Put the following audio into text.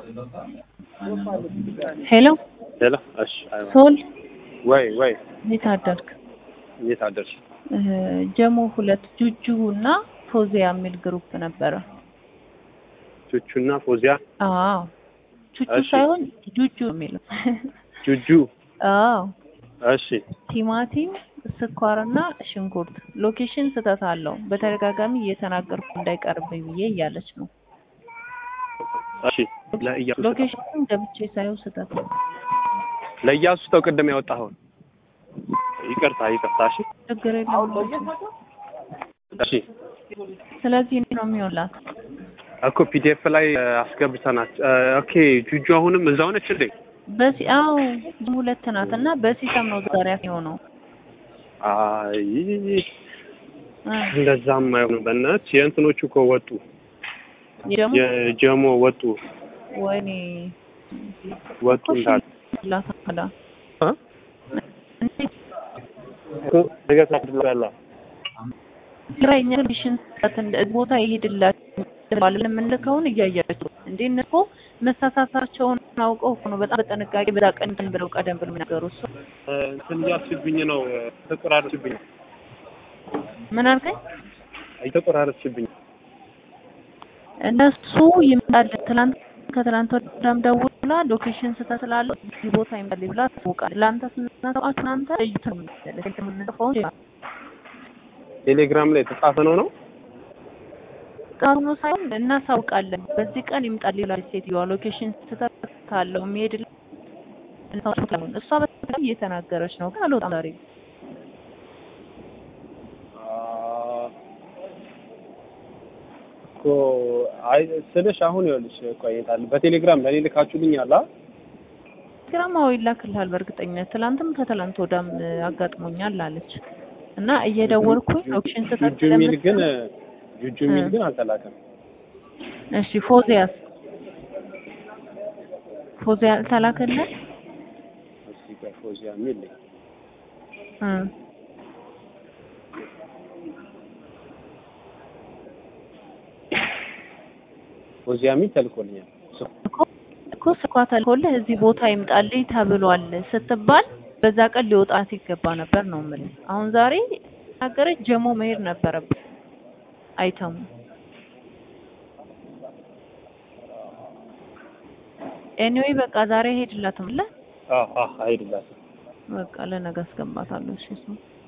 ሄሎ ሄሎ። እሺ። አይዋ ሶል ወይ ወይ እንዴት አደርክ? እንዴት አደርሽ? እ ጀሞ ሁለት ጁጁ እና ፎዚያ የሚል ግሩፕ ነበረ። ቹቹና ፎዚያ አዎ ቹቹ እሺ። ሳይሆን ጁጁ የሚለው ጁጁ። አዎ እሺ ቲማቲም፣ ስኳርና ሽንኩርት ሎኬሽን ስህተት አለው በተደጋጋሚ እየተናገርኩ እንዳይቀርብኝ ብዬ እያለች ነው። እሺ። ለእያሱ ሎኬሽን ገብቼ ሳየው ስህተት ነው። ለእያሱ ተው ቅድም ያወጣኸውን ይቅርታ ይቅርታ። እሺ ችግር የለውም። እሺ ስለዚህ እንዲህ ነው የሚሆንላት። እኮ ፒዲኤፍ ላይ እ፣ አስገብተናት እ፣ ኦኬ ጁጁ አሁንም እዛው ነች እንዴ? በሲ አዎ ሁለት ናት እና በሲስተም ነው ዛሬ የሆነው። አይ እ፣ እንደዛም አይሆንም። በእናትሽ የእንትኖቹ እኮ ወጡ፣ ደግሞ የጀሞ ወጡ ወይኔ ወጡ እንዳለ ላታላ እ? እኮ ነገ ታድርጋላ ግራኛ ሎኬሽን ስህተት እንደ ቦታ ይሄድላችሁ ባለ የምንልከውን እያያችሁ እንዴ እነሱ መሳሳታቸውን አውቀው እኮ ነው በጣም በጥንቃቄ በዛ ቀን እንትን ብለው ቀደም ብለው የሚናገሩ እሱ እ፣ እንትን እያልሽብኝ ነው፣ ተቆራረጥሽብኝ፣ ምን አልከኝ? እየተቆራረጥሽብኝ። እነሱ ይመጣል ትላንት ከትላንት ወዲያም ደውላ ሎኬሽን ስህተት ስላለው እዚህ ቦታ ይመጣል ብላ ታውቃል። ለአንተ ስናሰማችሁ እናንተ እዩት ነው የምንለው የምንጽፈው ቴሌግራም ላይ የተጻፈ ነው ነው ቃሉ ሳይሆን እናሳውቃለን። በዚህ ቀን ይምጣል ይላል ሴትዮዋ። ሎኬሽን ስህተት ካለው የሚሄድ እሷ በጣም እየተናገረች ነው፣ ግን አልወጣም ዛሬ እኮ አይ ስልሽ አሁን ይኸውልሽ ቆይታል በቴሌግራም ለኔ ልካችሁልኝ አላ ግራማዊ ይላክልሃል በእርግጠኝነት። ትላንትም ከትላንት ወዳም አጋጥሞኛል አለች እና እየደወልኩኝ ሎኬሽን ስህተት ጁጁ የሚል ስለምትል- ግን ጁጁ የሚል ግን አልተላከም። እሺ ፎዚያስ ፎዚያ ተላከልህ? እስኪ ቆይ ፎዚያ የሚል እ ፎዚያ የሚል ተልኮልኛል። እኮ እኮ ስኳ ተልኮልህ እዚህ ቦታ ይምጣልኝ ተብሏል ስትባል በዛ ቀን ሊወጣት ይገባ ነበር ነው የምልህ። አሁን ዛሬ ተናገረች ጀሞ መሄድ ነበረብህ አይተሙ ኤኒዌይ በቃ ዛሬ ሄድላትም ለ አዎ አዎ አይደላትም። በቃ ለነገ አስገባታለሁ። እሺ እሱ